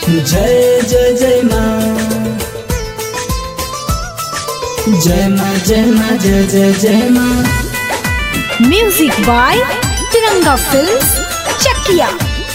जय जय जय माँ जय माँ जय माँ जय जय जय माँ music by Tiranga films Chakia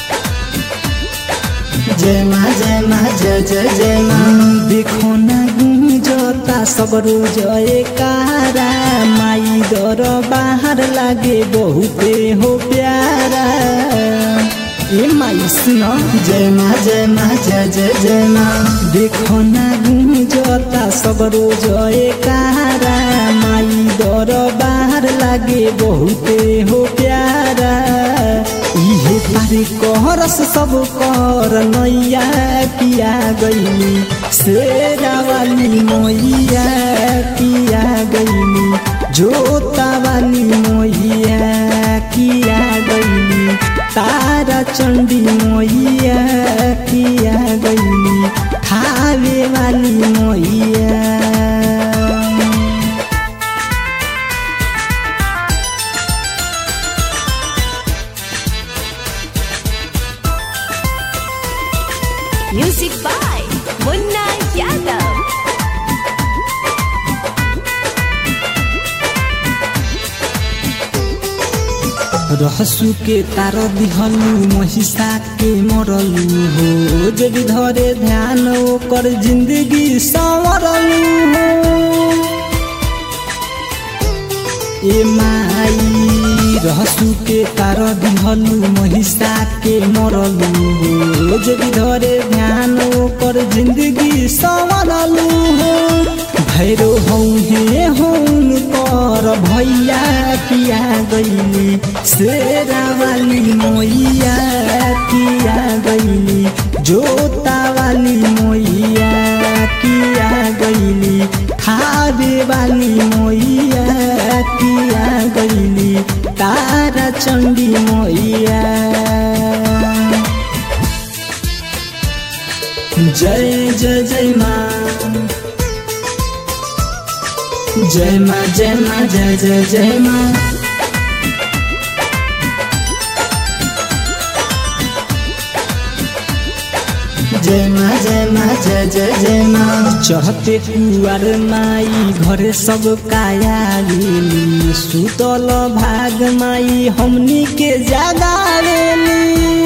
जय माँ जय माँ जय जय जय माँ देखो ना गुंजता सब जय कारा माई दर बाहर लागे बहुते हो प्यारा ए माई सुनो जय माँ जय माँ जय जय जय माँ देखो ना गुंजता सब जय कारा माई दर बाहर लागे बहुते हो प्यारा इहे पारे कहरस सब कर नैया किया गईली शेरा वाली मैया किया गईली जोता वाली मैया किया गईली तारा चंडी मैया किया गईली खावे वाली मैया म्यूजिक बाय मुन्ना यादव रहसु के तार दिहलु महिषा के मरलु हो जब धरे ध्यान ओकर जिंदगी संवरलु हो ए माई रहसु के तार दिहलु महिषा के मरलु हो जब धरे ध्यान ओकर जिंदगी संवरलु हो भैरो हौ हे हौन कर भैया किया गईली शेरा वाली मैया किया गईली जोता वाली मैया किया गईली खावे वाली मैया किया गईली तारा चंडी मैया जय जय जय माँ जय माँ जय माँ जय जय जय माँ जय माँ जय माँ जय जय जय माँ चढ़ते कुआर माई घरे सब काया गेली सुतल भाग माई हमनी के जागावेली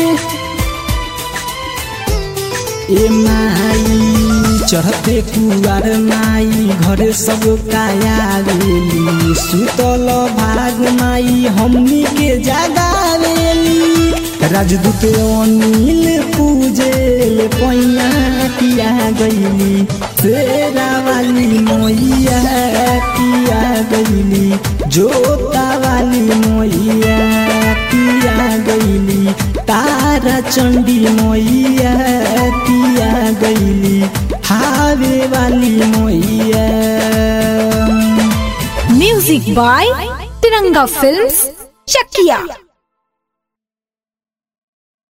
ए माई चढ़ते कुआर माई घरे सब काया गेली सुतल भाग माई हमनी के जागावेली राजदूत अनिल पूजेल पैया किया गईली शेरा वाली मैया किया गईली जोता वाली मैया किया गईली तारा चंडी मैया किया गईली हावे वाली मैया music by Tiranga films Chakiya